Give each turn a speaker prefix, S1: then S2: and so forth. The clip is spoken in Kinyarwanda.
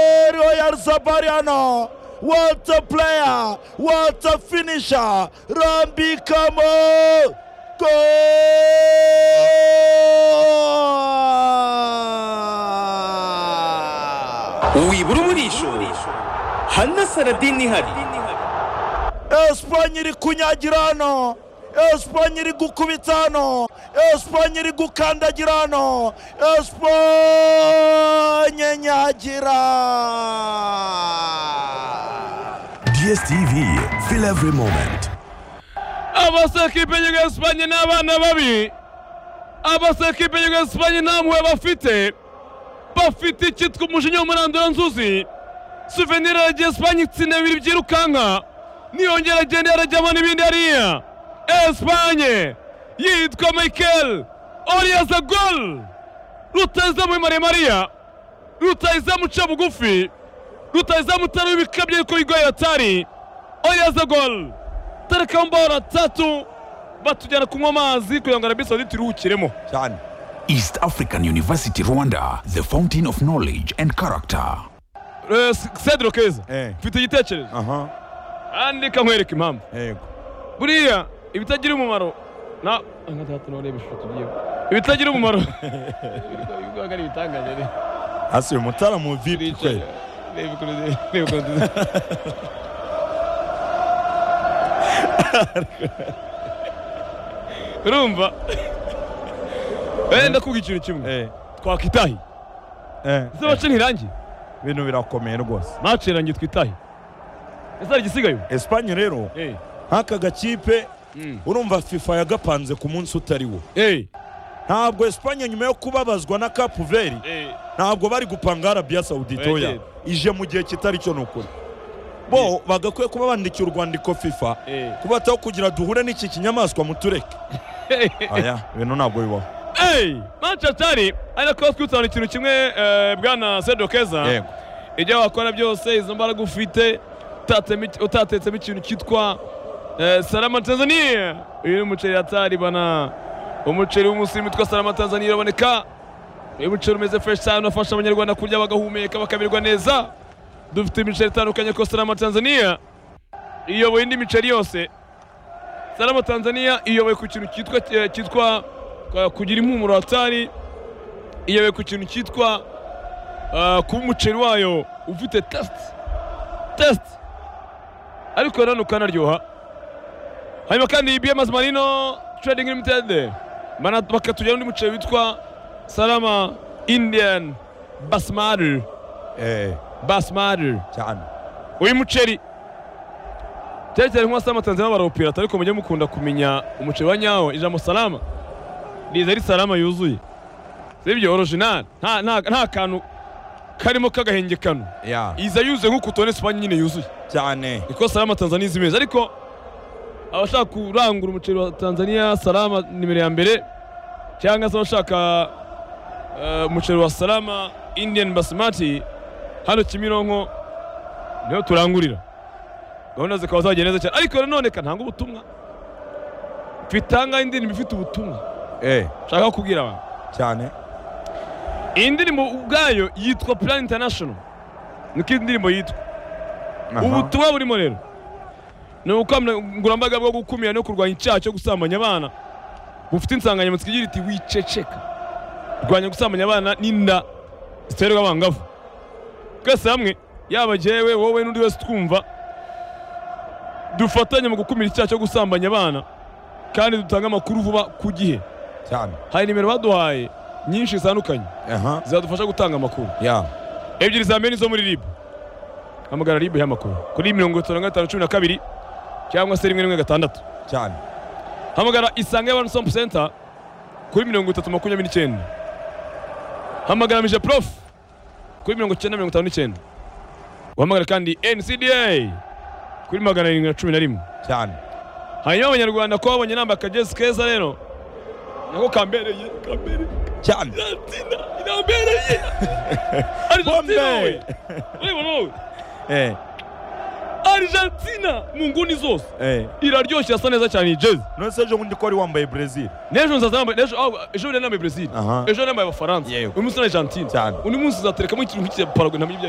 S1: Omar Zabariano. What a player! What a finisher! Rambi Kamo! Goal!
S2: wibura umurisho hano saradini ihari
S1: Espanye iri kunyagira hano Espanye iri gukubita hano Espanye iri gukandagira hano Espanye nyagira
S3: DSTV, feel every moment.
S4: abasekipe y'igihugu esipanye ni abana babi abasekipe y'igihugu esipanye nta mpuhwe bafite bafite icyitwa umujinya w'umurandura nzuzi suvenire yaragiye esipanye itsinda bibiri byirukanka niyongera agenda yarajyamo n'ibindi hariya esipanye yitwa mikel oriyaza gol rutayizamu maremariya rutayizamu uca bugufi rutayizamu utari w'ibikabyo ariko bigoye atari oriyaza gol tareka mbora tatu batujyana kunywa amazi kugira ngo arabi sawuditi iruhukiremo
S1: cyane
S3: East African University Rwanda, the fountain of knowledge and character.
S4: Eh, S- cedro keza
S1: Eh.
S4: mfite igitekerezo
S1: aha
S4: kandi reka nkwereka impamvu
S1: yego
S4: buriya ibitagira umumaro na nka data n'ureba ishusho tugiyeho ibitagira umumaro ibigo ari ibitangaje rero
S1: hasi uyu mutara mu vipi
S4: Bicaye.
S1: kwe
S4: Reba ukuntu zi- reba ukuntu zi- urumva Eh, ndakubwira ikintu kimwe
S1: eh
S4: twakwitahi
S1: eh
S4: ese bace ntirangiye
S1: ibintu birakomeye rwose
S4: mace irangiye twitahe ese hari igisigaye
S1: Espanye rero
S4: Eh,
S1: nk'aka gakipe
S4: Mm.
S1: urumva FIFA yagapanze ku munsi utari wo
S4: eh,
S1: ntabwo Espanye nyuma yo kubabazwa na Cape Verde
S4: eh,
S1: ntabwo bari gupanga Arabia Saudite oya
S4: Oya,
S1: ije mu gihe kitari cyo ni ukuri bo bagakwiye kuba bandikira urwandiko FIFA
S4: eh,
S1: kubataho kugira duhure n'iki kinyamaswa mutureke aya ibintu ntabwo bibaho
S4: eh, manchester ariko twitana ikintu kimwe eh, bwana sedo keza
S1: yego
S4: ibyo wakora byose izo mbaraga ufite utatemo iki- utatetsemo ikintu cyitwa eh, salama tanzania uyu ni umuceri atari bana umuceri w'umusirimu witwa salama tanzania uraboneka uyu muceri umeze fresh cyane unafasha abanyarwanda kurya bagahumeka bakamererwa neza dufite imiceri itandukanye ko salama tanzania iyoboye indi miceri yose salama tanzania iyoboye ku kintu cyitwa eh, cyitwa eh, kugira impumuro hatari iyoboye ku kintu cyitwa Ah, kuba umuceri wayo ufite tesite tesite ariko nanone ukanaryoha hanyuma kandi iyi biyamazi marino trading limited Mana- bakatujyana undi muceri witwa salama indian basmari
S1: eh
S4: basmari
S1: cyane
S4: uyu muceri cyane cyane nk'uwasa amatanzaniya barawupirata ariko mujye mukunda kumenya umuceri wa nyawo ijambo salama riza ari salama yuzuye sibyo orojinali nta nta- nta kantu karimo k'agahenge kano
S1: ya
S4: iza yuzuye nk'uko tubona esipanye nyine yuzuye
S1: cyane
S4: niko salama tanzaniya izi meza ariko abashaka kurangura umuceri wa tanzaniya salama nimero ya mbere cyangwa se abashaka eh, umuceri wa salama indian basimati hano kimironko niho turangurira gahunda zikaba zagenda neza cyane ariko nanone ka ntanga ubutumwa bitanga indirimbo ifite ubutumwa
S1: eh
S4: nshaka kubwira abantu
S1: cyane
S4: iyi ndirimbo ubwayo yitwa plan international niko iyi ndirimbo yitwa
S1: Aha.
S4: ubutumwa burimo rero ni ubukangurambaga bwo gukumira no kurwanya icyaha cyo gusambanya abana bufite insanganyamatsiko igira iti wiceceka rwanya gusambanya abana n'inda ziterwa abangavu twese hamwe yaba jyewe wowe n'undi wese twumva dufatanye mu gukumira icyaha cyo gusambanya abana kandi dutange amakuru vuba ku gihe
S1: cyane
S4: hari nimero baduhaye nyinshi zitandukanye
S1: aha
S4: zizadufasha gutanga amakuru
S1: ya
S4: ebyiri za mbere ni zo muri ribu hamagara ribu y'amakuru kuri mirongo itanu na gatanu cumi na kabiri cyangwa se rimwe rimwe gatandatu
S1: cyane
S4: hamagara isange wani sitopu senta kuri mirongo itatu makumyabiri n'icyenda hamagara mije porofu kuri mirongo icyenda mirongo itanu n'icyenda uhamagara kandi ncda kuri magana arindwi na cumi na rimwe
S1: cyane
S4: hanyuma abanyarwanda ko babonye namba akagezi keza rero nako kambereye kambereye
S1: cyane
S4: iratina irambereye arizatina we urabona wowe
S1: eh
S4: Argentina mu nguni zose
S1: eh
S4: iraryoshye irasa neza cyane iyi jezi
S1: none ejo bundi ko wari wambaye Brazil
S4: n'ejo nzazambaye n'ejo aho- ejo bundi nambaye Brazil
S1: Aha.
S4: ejo nambaye Abafaransa
S1: Yego.
S4: uyu munsi ni Argentina
S1: Cyane.
S4: undi munsi uzaterekamo ikintu nk'icya Paraguay ntamenya ibyo ari